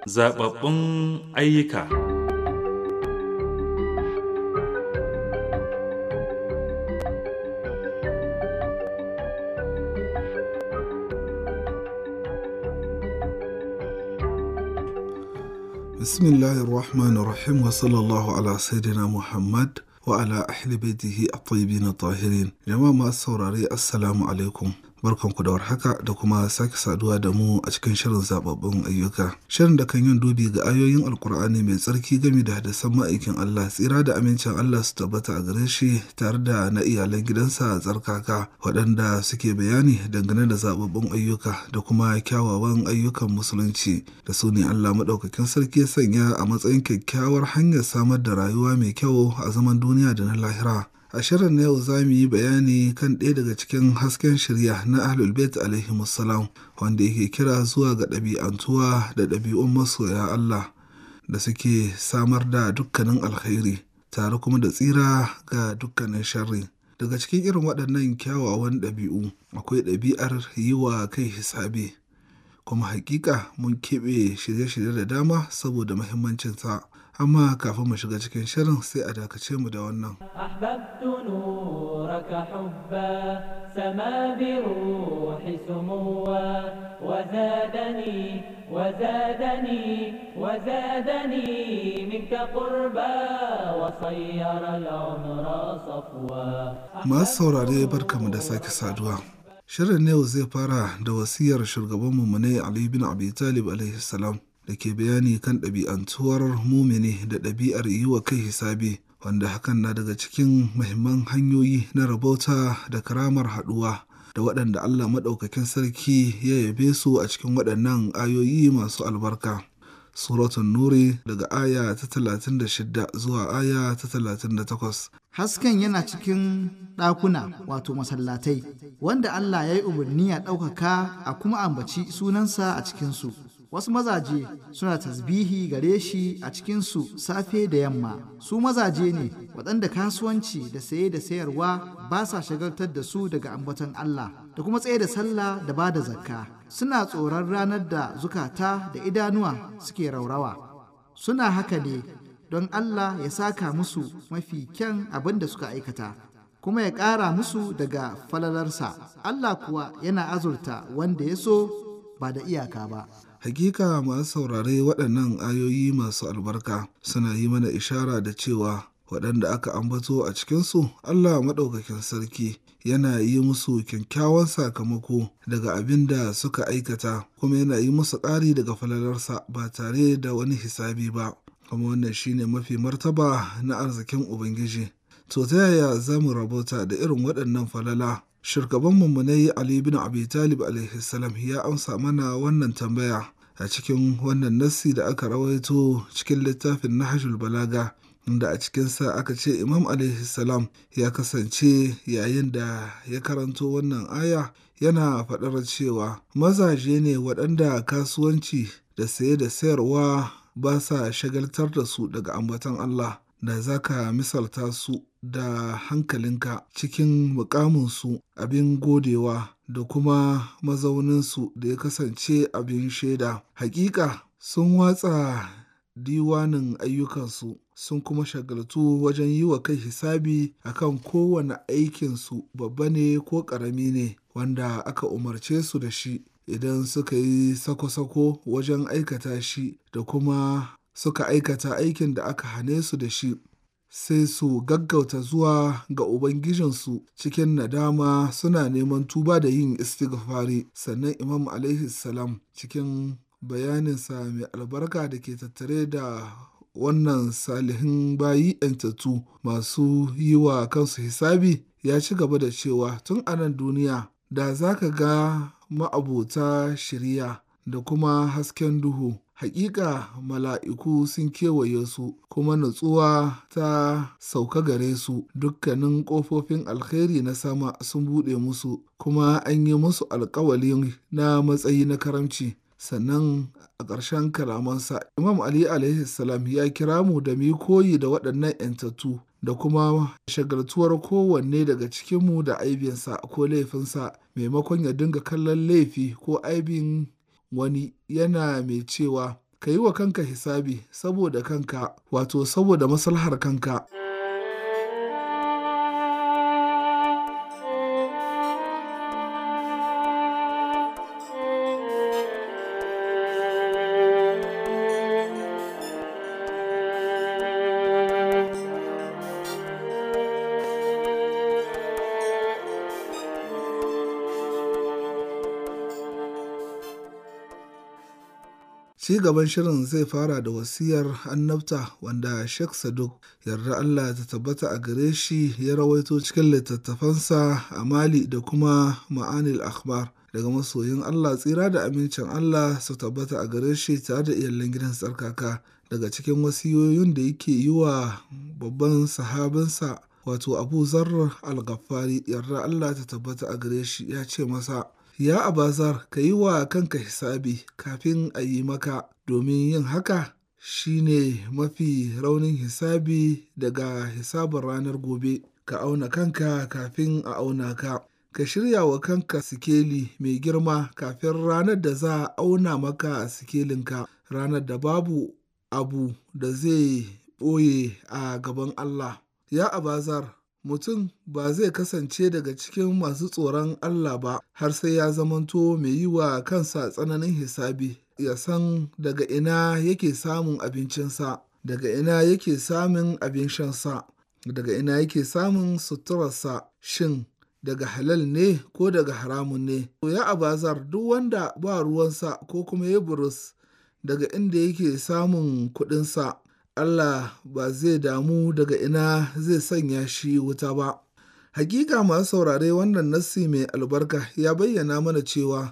Zaɓaɓɓun ayyuka Bismillahir Rahmanir Rahim wa sallallahu ala Sayyidina Muhammad wa ala ahli baitihi at-tayyibin tahirin Jama'a masu saurare Assalamu alaikum. Barkanku da warhaka da kuma sake saduwa da mu a cikin shirin zababbun ayyuka. Shirin da kan yin dubi ga ayoyin Alkur'ani mai tsarki game da hadisan ma'aikin Allah tsira da amincin Allah su tabbata a gare shi tare da na iyalan gidansa a tsarkaka waɗanda suke bayani dangane da zababbun ayyuka da kuma kyawawan ayyukan musulunci da su ne Allah maɗaukakin sarki ya sanya a matsayin kyakkyawar hanyar samar da rayuwa mai kyau a zaman duniya da na lahira. A shirin na yau za mu yi bayani kan ɗaya daga cikin hasken shirya na Ahlul Bait alaihi wanda yake kira zuwa ga ɗabi'antuwa da ɗabi'un masoya Allah da suke samar da dukkanin alkhairi tare kuma da tsira ga dukkanin sharri. Daga cikin irin waɗannan kyawawan ɗabi'u akwai ɗabi'ar yi wa kai hisabi. Kuma hakika mun keɓe shirye-shirye da dama saboda muhimmancinsa. amma kafin mu shiga cikin shirin sai a dakace mu da wannan. أحببت نورك حبا سما بروح سموا وزادني وزادني وزادني منك قربا وصير العمر صفوا Masu saurare barkamu da sake saduwa. Shirin na yau zai fara da wasiyar shugabanmu ne Ali bin Abi Talib alaihi salam da ke bayani kan ɗabi'antuwar mumini da ɗabi'ar yi wa kai hisabi wanda hakan na daga cikin mahimman hanyoyi na rabauta da karamar haɗuwa da waɗanda Allah maɗaukakin sarki ya yabe su a cikin waɗannan ayoyi masu albarka. Suratun Nuri daga aya ta 36 zuwa aya ta 38. Hasken yana cikin ɗakuna wato masallatai, wanda Allah ya yi umarni a ɗaukaka a kuma ambaci sunansa a cikinsu. Wasu mazaje suna tasbihi gare shi a cikinsu safe da yamma. Su mazaje ne waɗanda kasuwanci da saye da sayarwa ba sa shagaltar da su daga ambaton Allah da kuma tsaye da sallah da ba da zakka. Suna tsoron ranar da zukata da idanuwa suke raurawa. Suna haka ne don Allah ya saka musu mafi kyan abin da suka aikata. kuma ya ƙara musu daga falalarsa Allah kuwa yana azurta wanda ya so ba da iyaka ba. Hakika masu saurare waɗannan ayoyi masu albarka suna yi mana ishara da cewa waɗanda aka ambato a cikinsu Allah maɗaukakin sarki yana yi musu kyakkyawan sakamako daga abin da suka aikata kuma yana yi musu ƙari daga falalarsa ba tare da wani hisabi ba kuma wannan shine mafi martaba na arzikin Ubangiji. To ta yaya za mu rabota da irin waɗannan falala Shirgaban mummunai Ali bin Abi Talib alaihi salam ya amsa mana wannan tambaya a cikin wannan nassi da aka rawaito cikin littafin Nahjul Balaga inda a cikinsa aka ce Imam alaihi salam ya kasance yayin da ya karanto wannan aya yana faɗar cewa mazaje ne waɗanda kasuwanci da saye da sayarwa ba sa shagaltar da su daga ambaton Allah da za ka misalta su da hankalinka cikin mukaminsu abin godewa da kuma mazauninsu da ya kasance abin shaida. Hakika sun watsa diwanin ayyukansu sun kuma shagaltu wajen yi wa kai hisabi akan kowane aikinsu babba ne ko ƙarami ne wanda aka umarce su da shi idan suka yi sako-sako wajen aikata shi da kuma suka aikata aikin da aka hane su da shi sai su gaggauta zuwa ga Ubangijinsu cikin nadama suna neman tuba da yin istighfari sannan Imam alaihi salam cikin bayaninsa mai albarka da ke tattare da wannan salihin bayi ‘yantattu masu yi wa kansu hisabi ya ci gaba da cewa tun a nan duniya da za ka ga ma'abota shirya da kuma hasken duhu Hakika mala'iku sun kewaye su, kuma natsuwa ta sauka gare su, dukkanin ƙofofin alkhairi na sama sun buɗe musu, kuma an yi musu alkawali na matsayi na karamci. Sannan a ƙarshen kalamansa, Imam Ali alaihi salam ya kira mu da mu koyi da waɗannan ‘yantattu da kuma shagaltuwar kowanne daga cikinmu da aibinsa ko laifinsa maimakon ya dinga kallon laifi ko aibin wani yana mai cewa ka yi wa kanka hisabi saboda kanka wato saboda maslahar kanka Ci gaban shirin zai fara da wasiyar annabta wanda Sheikh Saduk yarda Allah ta tabbata a gare shi ya rawaito cikin littattafansa a Mali da kuma Ma'anil Akhbar daga masoyin Allah tsira da amincin Allah su tabbata a gare shi tare da iyalan gidan tsarkaka daga cikin wasiyoyin da yake yi wa babban sahabinsa wato Abu Zarr al-Ghaffari yarda Allah ta tabbata a gare shi ya ce masa Ya Abazar, ka yi wa kanka hisabi kafin a yi maka, domin yin haka shi ne mafi raunin hisabi daga hisabin ranar gobe. Ka auna kanka kafin a auna ka. Ka shirya wa kanka sikeli mai girma kafin ranar da za a auna maka sikelinka, ranar da babu abu da zai ɓoye a gaban Allah. Ya Abazar, mutum ba zai kasance daga cikin masu tsoron Allah ba har sai ya zamanto mai yi wa kansa tsananin hisabi ya san daga ina yake samun abincinsa daga ina yake samun abin shansa daga ina yake samun suturarsa shin daga halal ne ko daga haramun ne ya abazar duk wanda ba ruwansa ko kuma ya burus daga inda yake samun kuɗinsa Allah ba zai damu daga ina zai sanya shi wuta ba. Hakika masu saurare wannan nassi mai albarka ya bayyana mana cewa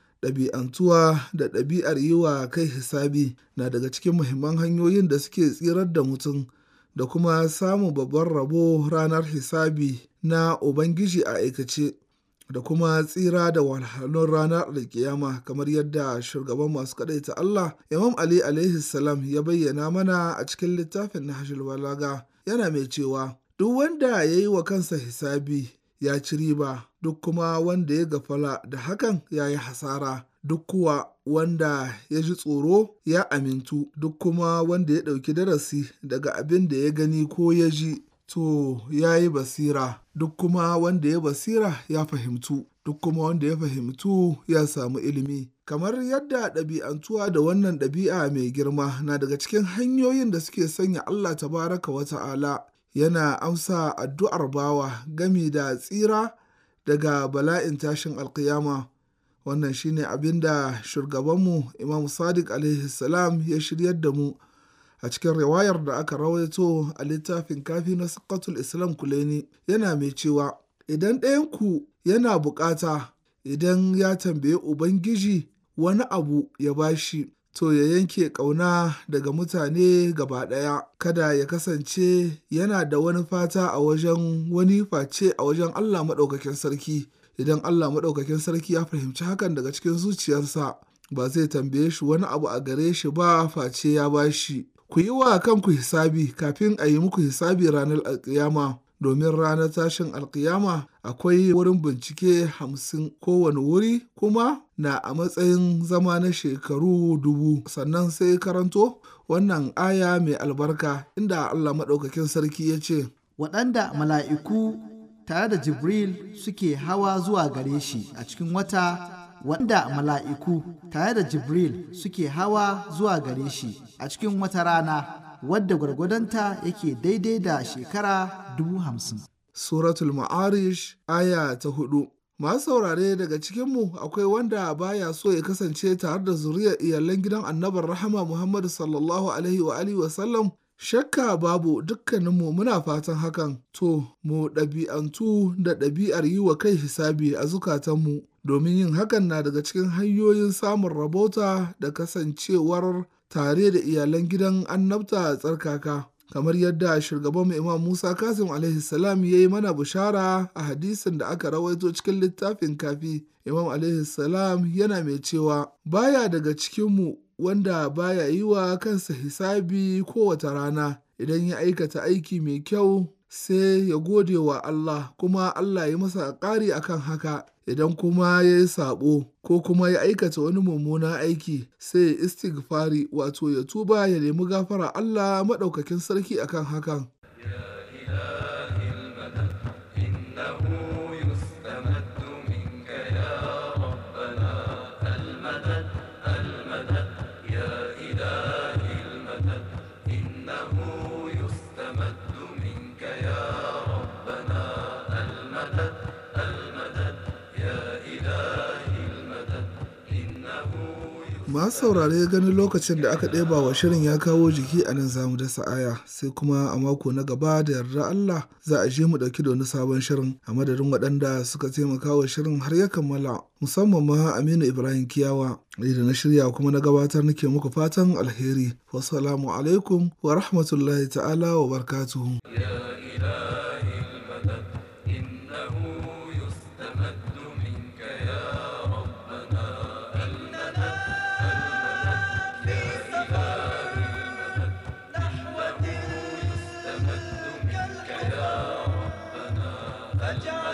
ɗabi'antuwa da ɗabi'ar yi wa kai hisabi na daga cikin muhimman hanyoyin da suke tsirar da mutum da kuma samun babban rabo ranar hisabi na Ubangiji a aikace. da kuma tsira da walhalun ranar alkiyama kamar yadda shugaban masu ta Allah Imam Ali alaihi salam ya bayyana mana a cikin littafin Nahjul Balaga yana mai cewa duk wanda ya yi wa kansa hisabi ya ci riba duk kuma wanda ya gafala da hakan ya yi hasara duk kuwa wanda ya ji tsoro ya amintu duk kuma wanda ya ɗauki darasi daga abin da ya gani ko ya ji to ya yi basira duk kuma wanda ya basira ya fahimtu duk kuma wanda ya fahimtu ya samu ilimi kamar yadda ɗabi'antuwa da wannan ɗabi'a mai girma na daga cikin hanyoyin da suke sanya Allah tabaraka wa ta'ala yana amsa addu'ar bawa gami da tsira daga bala'in tashin alkiyama wannan shine abin da shugabanmu imam sadiq alaihi salam ya shiryar da mu a cikin riwayar da aka rawaito a littafin kafi na sakatul islam kuleni yana mai cewa idan ɗayanku yana bukata idan ya tambaye ubangiji wani abu ya bashi to ya yanke ƙauna daga mutane gaba ɗaya kada ya kasance yana da wani fata a wajen wani face a wajen allah maɗaukakin sarki idan allah maɗaukakin sarki ya fahimci hakan daga cikin zuciyarsa ba zai tambaye shi wani abu a gare shi ba face ya bashi ku yi wa kanku hisabi kafin a yi muku hisabi ranar alkiyama domin ranar tashin alkiyama akwai wurin bincike hamsin kowane wuri kuma na a matsayin zama na shekaru dubu sannan sai karanto wannan aya mai albarka inda Allah maɗaukakin sarki ya ce waɗanda mala'iku tare da jibril suke hawa zuwa gare shi a cikin wata wanda mala'iku tare da Jibril suke hawa zuwa gare shi a cikin wata rana wadda gwargwadonta yake daidai da shekara dubu hamsin. Suratul Ma'arish aya ta hudu Masu saurare daga cikinmu akwai wanda baya so ya kasance tare da zuriyar iyalan gidan annabar rahama Muhammadu sallallahu alaihi wa alihi wa sallam Shakka babu dukkaninmu muna fatan hakan, to, mu ɗabi'antu da ɗabi'ar yi wa kai hisabi a zukatanmu, domin yin hakan na daga cikin hanyoyin samun rabota da kasancewar tare da iyalan gidan annabta tsarkaka. Kamar yadda shugaban Imam Musa Kasim alaihi salam ya yi mana bishara a hadisin da aka rawaito cikin littafin kafi, Imam alaihi salam yana mai cewa, baya daga cikinmu wanda baya yi wa kansa hisabi kowace rana idan ya aikata aiki mai kyau sai ya gode wa Allah kuma Allah ya masa ƙari akan haka idan kuma ya yi saɓo ko kuma ya aikata wani mummunan aiki sai ya istighfari wato ya tuba ya nemi gafara Allah maɗaukakin sarki akan hakan masu saurare ganin lokacin da aka ɗeba wa shirin ya kawo jiki a nan zamu dasa aya sai kuma a mako na gaba da yarda Allah za a je mu ɗauki da wani sabon shirin a madadin waɗanda suka taimaka wa shirin har ya kammala musamman ma Aminu Ibrahim Kiyawa ni da na shirya kuma na gabatar nake muku fatan alheri wassalamu alaikum wa rahmatullahi ta'ala wa barakatuhu فاجعل